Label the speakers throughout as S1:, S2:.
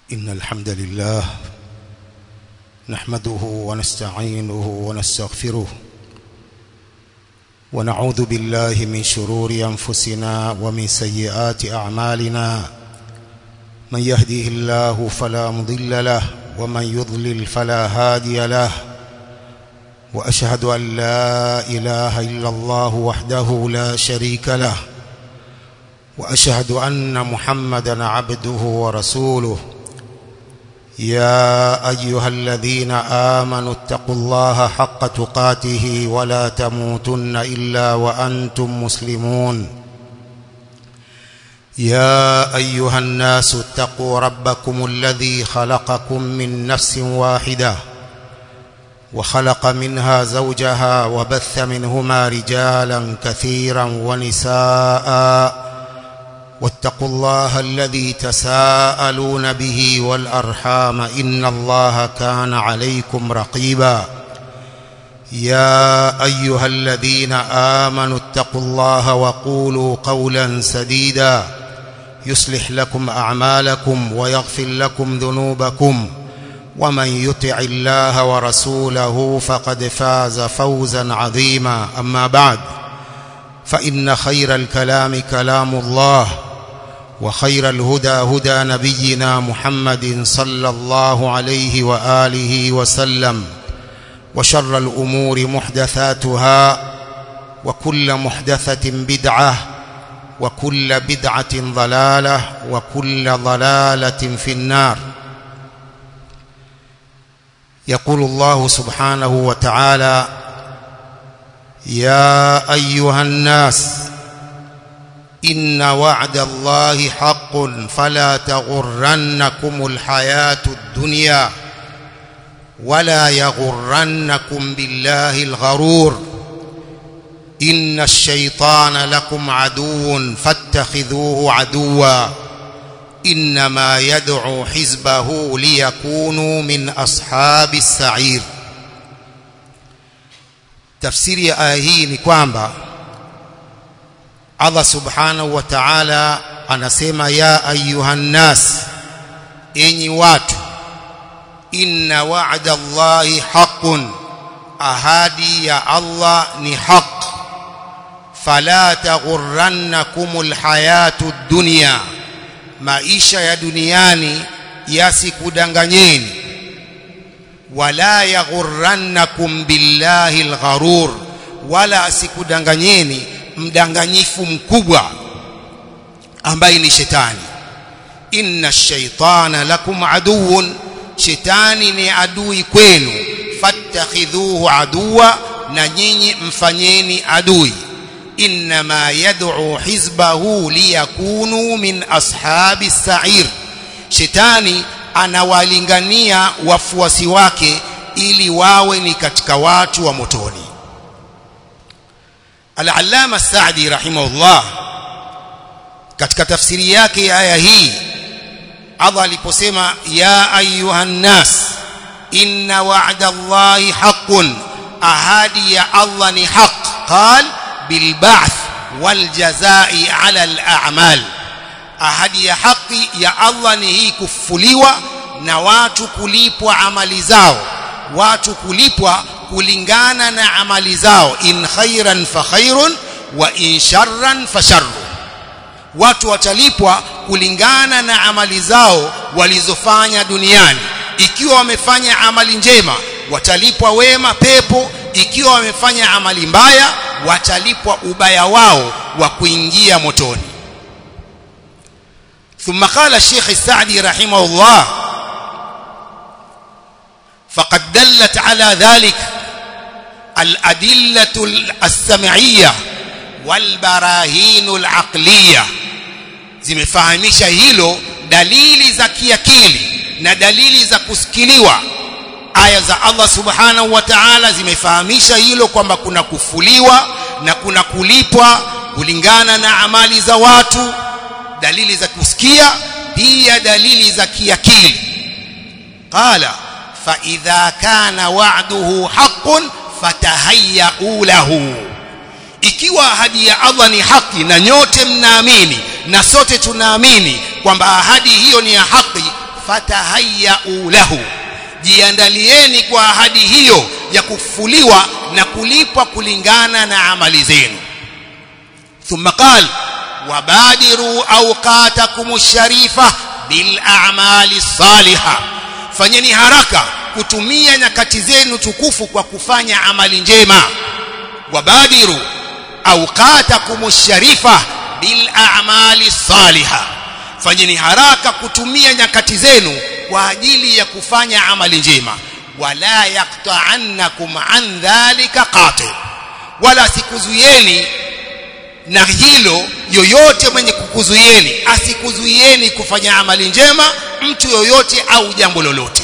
S1: إن الحمد لله نحمده ونستعينه ونستغفره ونعوذ بالله من شرور أنفسنا ومن سيئات أعمالنا من يهده الله فلا مضل له ومن يضلل فلا هادي له وأشهد أن لا إله إلا الله وحده لا شريك له وأشهد أن محمدا عبده ورسوله يا أيها الذين آمنوا اتقوا الله حق تقاته ولا تموتن إلا وأنتم مسلمون يا أيها الناس اتقوا ربكم الذي خلقكم من نفس واحدة وخلق منها زوجها وبث منهما رجالا كثيرا ونساءً واتقوا الله الذي تساءلون به والأرحام إن الله كان عليكم رقيبا يا أيها الذين آمنوا اتقوا الله وقولوا قولا سديدا يصلح لكم أعمالكم ويغفر لكم ذنوبكم ومن يطع الله ورسوله فقد فاز فوزا عظيما أما بعد فإن خير الكلام كلام الله وخير الهدى هدى نبينا محمد صلى الله عليه وآله وسلم وشر الأمور محدثاتها وكل محدثة بدعة وكل بدعة ضلالة وكل ضلالة في النار يقول الله سبحانه وتعالى يا أيها الناس إن وعد الله حق فلا تغرنكم الحياة الدنيا ولا يغرنكم بالله الغرور إن الشيطان لكم عدو فاتخذوه عدوا إنما يدعو حزبه ليكونوا من أصحاب السعير tafsiri ya aya hii ni kwamba Allah subhanahu wa ta'ala anasema ya ayuhan nas enyi watu inna wa'da Allahi haqqun ahadi ya Allah ni haq fala taghurrannakumul hayatud dunya maisha ya duniani yasikudanganyeni wala yaghurrannakum billahi algharur wala asikudanganyeni mdanganyifu mkubwa ambaye ni shetani inna shaitana lakum aduwwun shetani ni adui kwenu fattakhidhuhu aduwa na nyinyi mfanyeni adui inma yad'u hizbahu liyakunu min ashabi sa'ir shetani anawalingania wafuasi wake ili wawe ni katika watu wa motoni Al-Allama Sa'di rahimahullah katika tafsiri yake ya aya hii Allah aliposema ya ayuhan nas inna wa'da Allahi haqqun ahadi ya Allah ni haq qal bil ba'th wal jazaa'i 'ala al a'mal ahadi ya haki ya Allah ni hii kufufuliwa na watu kulipwa amali zao watu kulipwa kulingana na amali zao in khairan fa khairun wa in sharran fa sharru watu watalipwa kulingana na amali zao walizofanya duniani ikiwa wamefanya amali njema watalipwa wema pepo ikiwa wamefanya amali mbaya watalipwa ubaya wao wa kuingia motoni ثم قال الشيخ السعدي رحمه الله فقد دلت على ذلك الأدلة السمعية والبراهين العقلية zimefahamisha hilo dalili za kiakili na dalili za kusikiliwa aya za Allah subhanahu wa ta'ala zimefahamisha hilo kwamba kuna kufuliwa na kuna kulipwa kulingana na amali za watu dalili za kusikia pia dalili za kiakili qala fa idha kana wa'duhu haqqun fatahayyau lahu ikiwa ahadi ya Allah ni haki na nyote mnaamini na sote tunaamini kwamba ahadi hiyo ni ya haki fatahayyau lahu jiandalieni kwa ahadi hiyo ya kufuliwa na kulipwa kulingana na amali zenu thumma qala wabadiru awqatakum ash-sharifa bil a'mali salihah fanyeni haraka kutumia nyakati zenu tukufu kwa kufanya amali njema wabadiru awqatakum ash-sharifa bil a'mali salihah fanyeni haraka kutumia nyakati zenu kwa ajili ya kufanya amali njema wala yaqta'annakum an dhalika qati wala sikuzuieni na hilo yoyote mwenye kukuzuieni asikuzuieni kufanya amali njema mtu yoyote au jambo lolote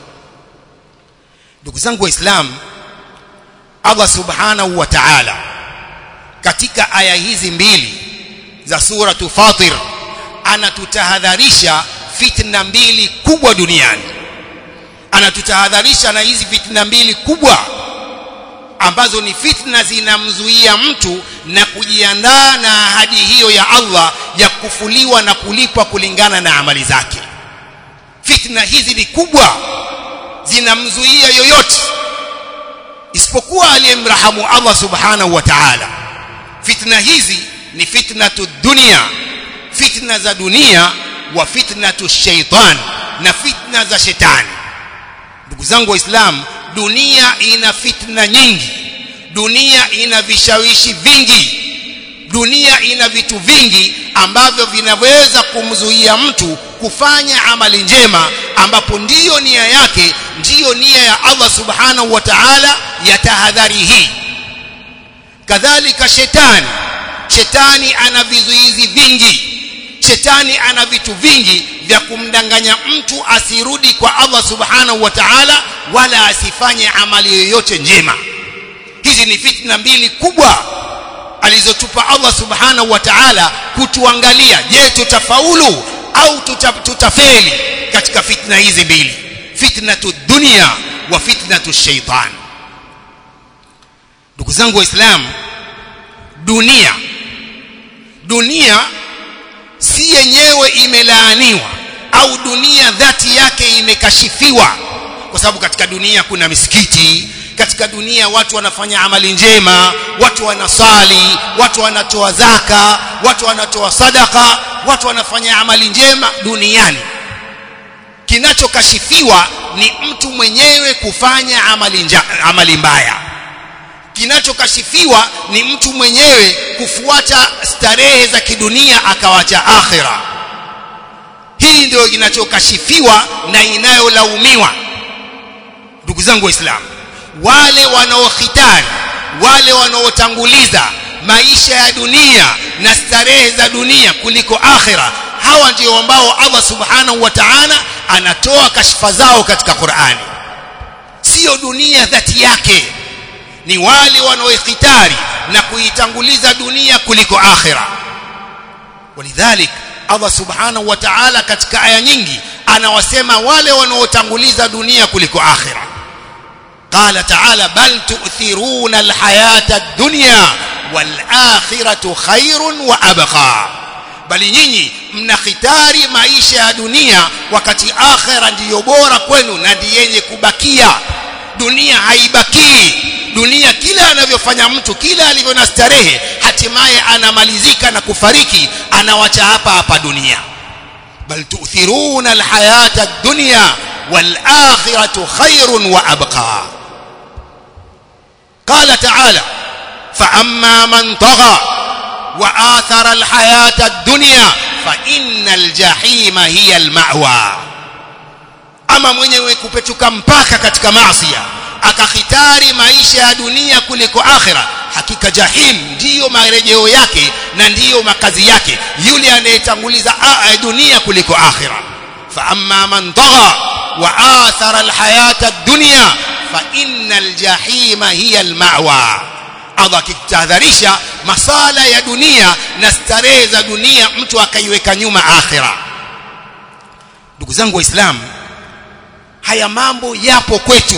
S1: ndugu zangu waislamu Allah subhanahu wa ta'ala katika aya hizi mbili za suratu Fatir anatutahadharisha fitna mbili kubwa duniani anatutahadharisha na hizi fitna mbili kubwa ambazo ni fitna zinamzuia mtu na kujiandaa na ahadi hiyo ya Allah ya kufuliwa na kulipwa kulingana na amali zake fitna hizi ni kubwa zinamzuia yoyote isipokuwa aliyemrahamu Allah subhanahu wa ta'ala fitna hizi ni fitnatu dunia fitna za dunia wa fitnatu shaitan na fitna za shetani ndugu zangu waislamu dunia ina fitna nyingi dunia ina vishawishi vingi dunia ina vitu vingi ambavyo vinaweza kumzuia mtu kufanya amali njema ambapo ndiyo nia yake ndiyo nia ya Allah subhanahu wa ta'ala ya tahadhari hii kadhalika shetani shetani ana vizuizi vingi shetani ana vitu vingi vya kumdanganya mtu asirudi kwa Allah subhanahu wa ta'ala wala asifanye amali yoyote njema hizi ni fitna mbili kubwa alizotupa Allah subhanahu wa ta'ala kutuangalia je tutafaulu au tuta, tutafeli katika fitna hizi mbili fitnatu dunia wa fitnatu shaitan ndugu zangu waislamu dunia dunia si yenyewe imelaaniwa au dunia dhati yake imekashifiwa kwa sababu katika dunia kuna misikiti katika dunia watu wanafanya amali njema watu wanasali watu wanatoa zaka watu wanatoa sadaka watu wanafanya amali njema duniani kinachokashifiwa ni mtu mwenyewe kufanya amali, nja, amali mbaya kinachokashifiwa ni mtu mwenyewe kufuata starehe za kidunia akawacha akhira hii ndio kinachokashifiwa na inayolaumiwa ndugu zangu waislamu wale wanaohitari wale wanaotanguliza maisha ya dunia na starehe za dunia kuliko akhira hawa ndio ambao Allah subhanahu wa ta'ala anatoa kashfa zao katika Qur'ani sio dunia dhati yake ni wale wanaoikhitari na kuitanguliza dunia kuliko akhira walidhalik Allah subhanahu wa ta'ala katika aya nyingi anawasema wale wanaotanguliza dunia kuliko akhira قال تعالى بل تؤثرون الحياة الدنيا والآخرة خير وأبقى bali nyinyi mnakhitari maisha ya dunia wakati akhira ndiyo bora kwenu na ndiyo yenye kubakia dunia haibakii dunia kila anavyofanya mtu kila alivyo na starehe hatimaye anamalizika na kufariki anawacha hapa hapa dunia bal tu'thiruna alhayata ad-dunya wal akhiratu khairun wa abqa قال تعالى فأما من طغى وآثر الحياة الدنيا فإن الجحيم هي المأوى ama mwenyewe kupetuka mpaka katika maasi akakhitari maisha ya dunia kuliko akhira hakika jahim ndiyo marejeo yake na ndiyo makazi yake yule anayetanguliza dunia kuliko akhira fa amma man tagha wa athara alhayata ad-dunya fa innal jahima hiya almawa Allah akitahadharisha masala ya dunia na starehe za dunia mtu akaiweka nyuma akhira ndugu zangu waislamu haya mambo yapo kwetu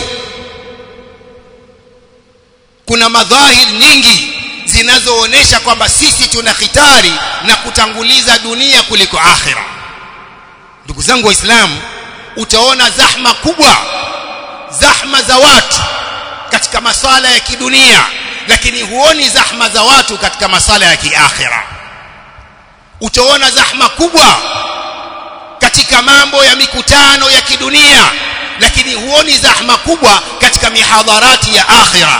S1: kuna madhahir nyingi zinazoonesha kwamba sisi tuna khitari na kutanguliza dunia kuliko akhira ndugu zangu waislamu utaona zahma kubwa zahma za watu katika masala ya kidunia lakini huoni zahma za watu katika masala ya kiakhira utaona zahma kubwa katika mambo ya mikutano ya kidunia lakini huoni zahma kubwa katika mihadharati ya akhira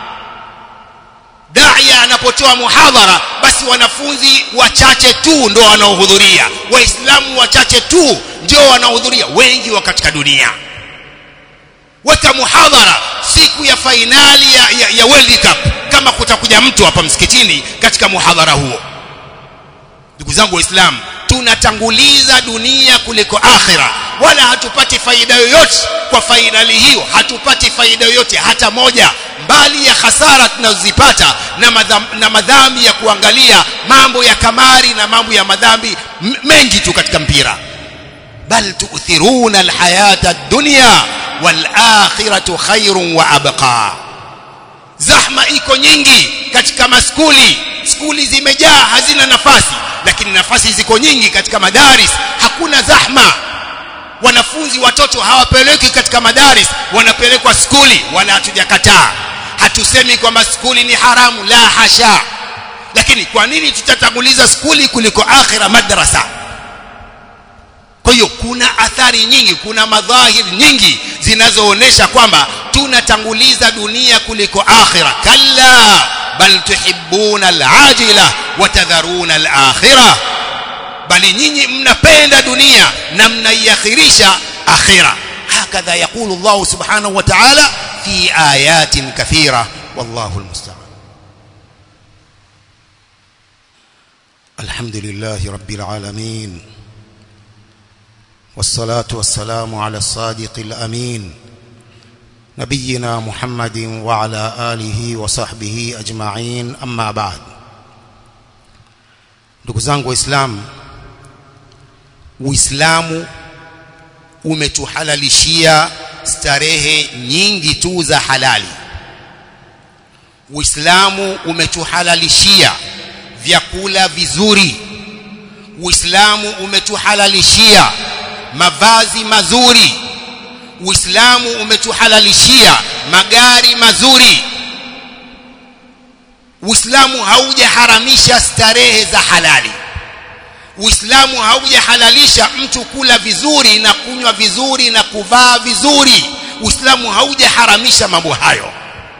S1: daia anapotoa muhadhara basi wanafunzi wachache tu ndio wanaohudhuria waislamu wachache tu ndio wanaohudhuria wengi wa katika dunia weka muhadhara siku ya fainali ya, ya, ya World Cup kama kutakuja mtu hapa msikitini katika muhadhara huo ndugu zangu waislamu tunatanguliza dunia kuliko akhira wala hatupati faida yoyote kwa fainali hiyo hatupati faida yoyote hata moja mbali ya hasara tunazozipata na, madham, na madhambi ya kuangalia mambo ya kamari na mambo ya madhambi mengi tu katika mpira bal tu'thiruna alhayata ad-dunya wal akhiratu khairun wa abqa zahma iko nyingi katika maskuli skuli zimejaa hazina nafasi lakini nafasi ziko nyingi katika madaris hakuna zahma wanafunzi watoto hawapeleki katika madaris wanapelekwa skuli wala hatujakataa hatusemi kwamba skuli ni haramu la hasha lakini kwa nini tutatanguliza skuli kuliko akhira madrasa kwa hiyo kuna athari nyingi kuna madhahir nyingi zinazoonesha kwamba tunatanguliza dunia kuliko akhira kalla bal tuhibbuna alajila wa tadharuna alakhirah bali nyinyi mnapenda dunia na mnaiakhirisha akhira hakadha yaqulu Allah subhanahu wa ta'ala fi ayatin kathira wallahu almusta'an alhamdulillahi rabbil alamin والصلاة والسلام على الصادق الأمين نبينا محمد وعلى آله وصحبه أجمعين أما بعد ndugu zangu waislamu uislamu umetuhalalishia starehe nyingi tu za halali uislamu umetuhalalishia vyakula vizuri uislamu umetuhalalishia mavazi mazuri uislamu umetuhalalishia magari mazuri uislamu haujaharamisha starehe za halali uislamu haujahalalisha mtu kula vizuri na kunywa vizuri na kuvaa vizuri uislamu haujaharamisha mambo hayo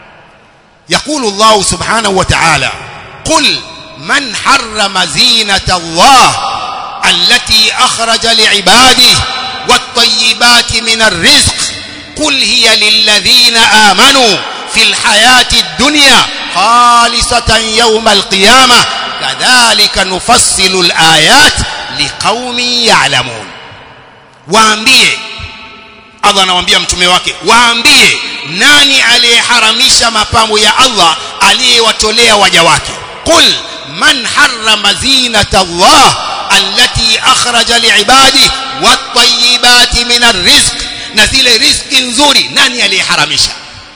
S1: يقول الله سبحانه وتعالى قل من حرم زينة الله التي أخرج لعباده والطيبات من الرزق قل هي للذين آمنوا في الحياة الدنيا خالصة يوم القيامة كذلك نفصل الآيات لقوم يعلمون waambie Allah anawaambia mtume wake waambie nani aliyeharamisha mapambo ya Allah aliyewatolea waja wake qul man harrama zinata Allah allati akhraja liibadi wat-tayyibati min ar-rizq na zile riziki nzuri nani aliyeharamisha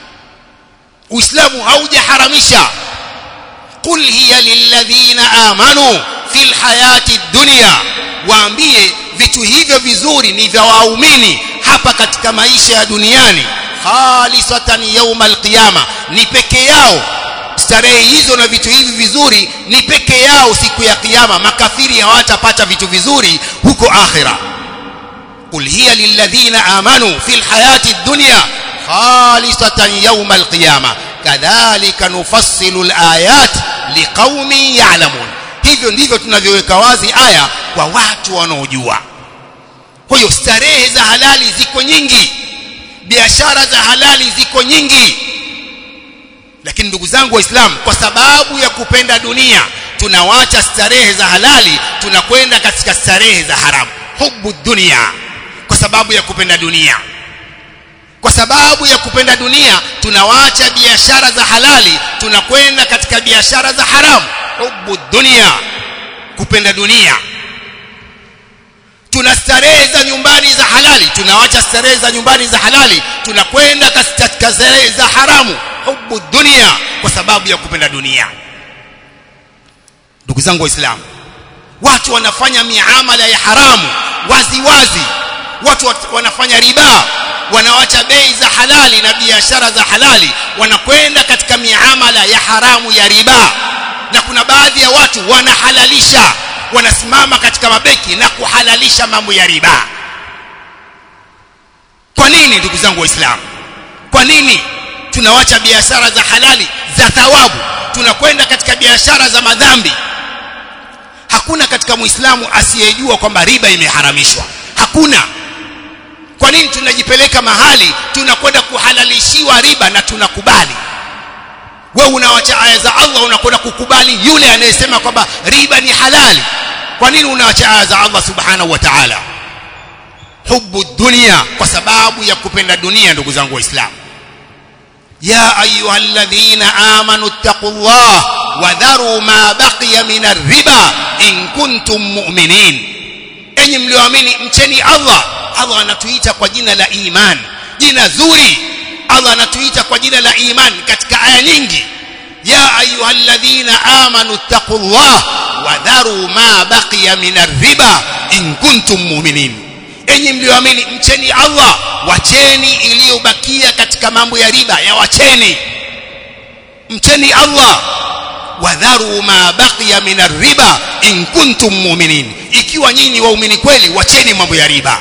S1: Uislamu haujaharamisha qul hiya lilladhina amanu fil hayati dunya waambie vitu hivyo vizuri ni vya waumini hapa katika maisha ya duniani khalisatan yawmal qiyama ni peke yao starehe hizo na vitu hivi vizuri ni peke yao siku ya kiyama makafiri hawatapata vitu vizuri huko akhira qul hiya lilladhina amanu fil hayati dunya khalisatan yawmal qiyama kadhalika nufassilu alayat liqaumin ya'lamun hivyo ndivyo tunavyoweka wazi aya kwa watu wanaojua kwa hiyo starehe za halali ziko nyingi biashara za halali ziko nyingi lakini ndugu zangu waislamu kwa sababu ya kupenda dunia tunawacha starehe za halali tunakwenda katika starehe za haramu hubu dunia kwa sababu ya kupenda dunia kwa sababu ya kupenda dunia tunawacha biashara za halali tunakwenda katika biashara za haramu hubu dunia kupenda dunia tuna starehe za nyumbani za halali tunawacha starehe za nyumbani za halali tunakwenda katika starehe za haramu hubu dunia kwa sababu ya kupenda dunia ndugu zangu waislamu watu wanafanya miamala ya haramu wazi wazi watu wanafanya riba wanawacha bei za halali na biashara za halali wanakwenda katika miamala ya haramu ya riba na kuna baadhi ya watu wanahalalisha wanasimama katika mabeki na kuhalalisha mambo ya riba kwa nini ndugu zangu waislamu kwa nini tunawacha biashara za halali za thawabu tunakwenda katika biashara za madhambi hakuna katika muislamu asiyejua kwamba riba imeharamishwa hakuna kwa nini tunajipeleka mahali tunakwenda kuhalalishiwa riba na tunakubali wewe unawacha aya za Allah unakwenda kukubali yule anayesema kwamba riba ni halali kwa nini unawacha aya za Allah subhanahu wa ta'ala hubu dunia kwa sababu ya kupenda dunia ndugu zangu waislamu ya ayyuhalladhina amanu taqullah wadharu ma baqiya min riba in kuntum mu'minin enyi mlioamini mcheni Allah Allah anatuita kwa jina la iman jina zuri Allah anatuita kwa jina la iman katika aya nyingi ya ayyuhalladhina amanu taqullah wadharu ma baqiya min riba in kuntum mu'minin enyi mlioamini mcheni Allah wacheni iliyobakia katika mambo ya riba ya wacheni mcheni Allah wadharu ma baqiya min riba in kuntum mu'minin ikiwa nyinyi waumini kweli wacheni mambo ya riba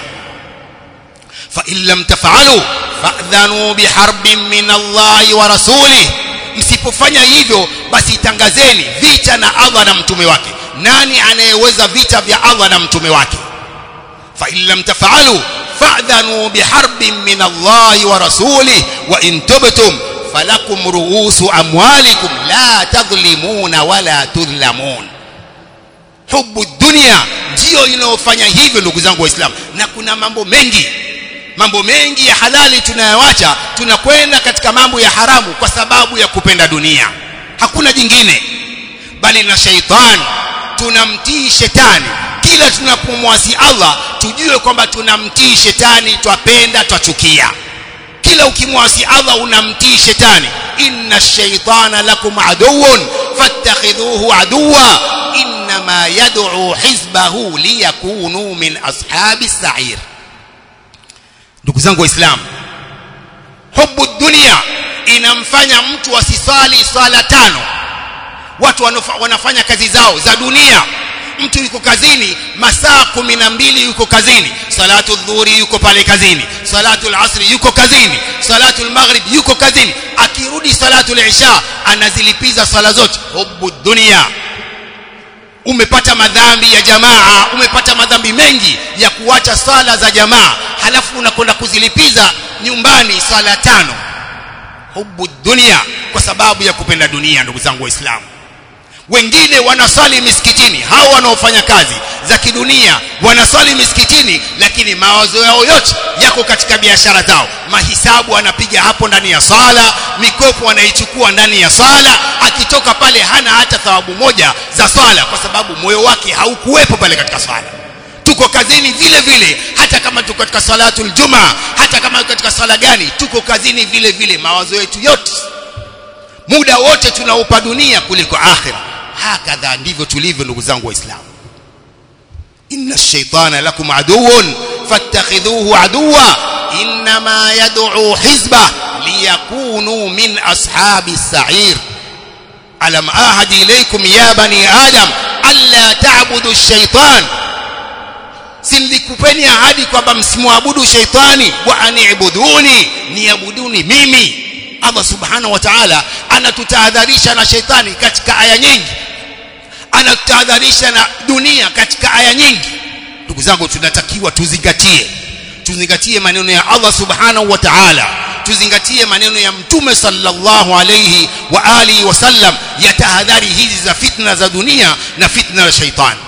S1: fa in lam taf'alu fa'dhanu biharbin min Allah wa rasulih msipofanya hivyo basi tangazeni vita na Allah na mtume wake nani anayeweza vita vya Allah na mtume wake fa in lam taf'alu fa'dhanu biharbin min Allah wa rasulih wa in tubtum falakum ruusu amwalikum la tadhlimuna wala tudhlamun hubu dunia ndio inayofanya hivyo ndugu zangu waislamu na kuna mambo mengi mambo mengi ya halali tunayoacha tunakwenda katika mambo ya haramu kwa sababu ya kupenda dunia hakuna jingine bali na shaitani tunamtii shetani kila tunapomwasi Allah tujue kwamba tunamtii shetani twapenda twachukia kila ukimwasi Allah unamtii shetani inna shaitana lakum aduwwun fattakhidhuhu aduwa inma yad'u hizbahu liyakunu min ashabi sa'ir ndugu zangu waislamu hubu dunia inamfanya mtu asisali swala tano watu wanafanya kazi zao za dunia mtu yuko kazini masaa kumi na mbili yuko kazini salatu dhuhuri yuko pale kazini salatu asri yuko kazini salatu maghrib yuko kazini akirudi salatu isha anazilipiza swala zote hubu dunia umepata madhambi ya jamaa umepata madhambi mengi ya kuacha sala za jamaa halafu unakwenda kuzilipiza nyumbani sala tano hubu dunia kwa sababu ya kupenda dunia ndugu zangu waislamu wengine wanaswali misikitini hao wanaofanya kazi za kidunia wanaswali misikitini lakini mawazo yao yote yako katika biashara zao mahisabu anapiga hapo ndani ya sala mikopo anaichukua ndani ya sala akitoka pale hana hata thawabu moja za swala kwa sababu moyo wake haukuwepo pale katika swala tuko kazini vile vile hata kama tuko katika salatul juma hata kama katika swala gani tuko kazini vile vile mawazo yetu yote muda wote tunaupa dunia kuliko akhira hakadha ndivyo tulivyo ndugu zangu waislamu inna ash-shaytana lakum aduwwun fattakhidhuhu aduwa inma yad'u hizba liyakunu min ashabi as-sa'ir alam ahad ilaykum ya bani adam alla ta'budu ash-shaytan silikupeni ahadi kwamba msimwabudu shaytani wa ani'buduni niabuduni mimi Allah subhanahu wa ta'ala anatutahadharisha na shetani katika aya nyingi anatutahadharisha na dunia katika aya nyingi ndugu zangu tunatakiwa tuzingatie tuzingatie maneno ya Allah subhanahu wa ta'ala tuzingatie maneno ya mtume sallallahu alayhi wa alihi wasallam ya tahadhari hizi za fitna za dunia na fitna za shaitani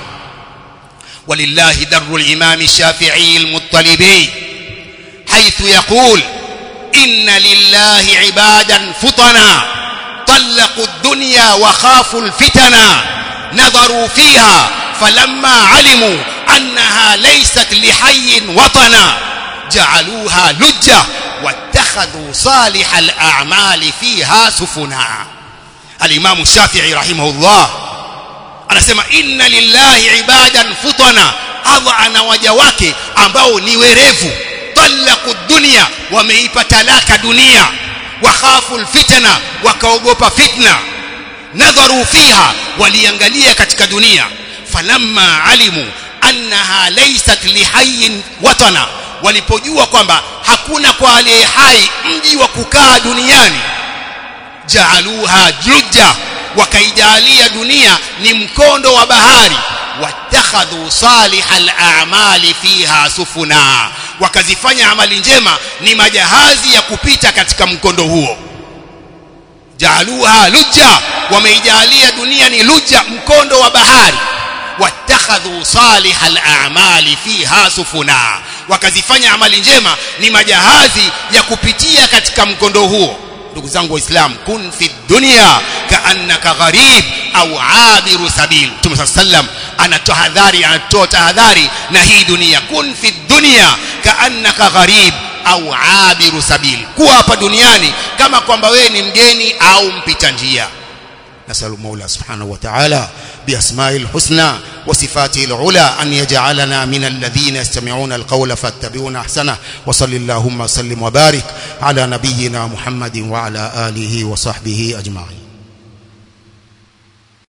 S1: ولله در الإمام الشافعي المطلبي حيث يقول إن لله عبادا فطنا طلقوا الدنيا وخافوا الفتنا نظروا فيها فلما علموا أنها ليست لحي وطنا جعلوها لجة واتخذوا صالح الأعمال فيها سفنا الإمام الشافعي رحمه الله anasema inna lillahi ibadan futana Allah ana waja wake ambao ni werevu talaqu dunya wameipa talaka dunia wakhafu alfitna wakaogopa fitna nadharu fiha waliangalia katika dunia falamma alimu annaha laysat lihayyin watana walipojua kwamba hakuna kwa aliye hai mji wa kukaa duniani jaaluha jujja wakaijalia dunia ni mkondo wa bahari watakhadhu salihal a'mali fiha sufuna wakazifanya amali njema ni majahazi ya kupita katika mkondo huo jaaluha lujja wameijalia dunia ni lujja mkondo wa bahari watakhadhu salihal a'mali fiha sufuna wakazifanya amali njema ni majahazi ya kupitia katika mkondo huo ndugu zangu waislamu kun fi dunya kaannaka gharib au abiru sabil Mtume sallam anatoa hadhari anatoa tahadhari na hii dunia kun fi dunya kaannaka gharib au abiru sabil kuwa hapa duniani kama kwamba wewe ni mgeni au mpita njia نسأل المولى سبحانه وتعالى بأسماء الحسنى وصفاته العلى أن يجعلنا من الذين يستمعون القول فاتبعون أحسنه وصل اللهم وسلم وبارك على نبينا محمد وعلى آله وصحبه أجمعين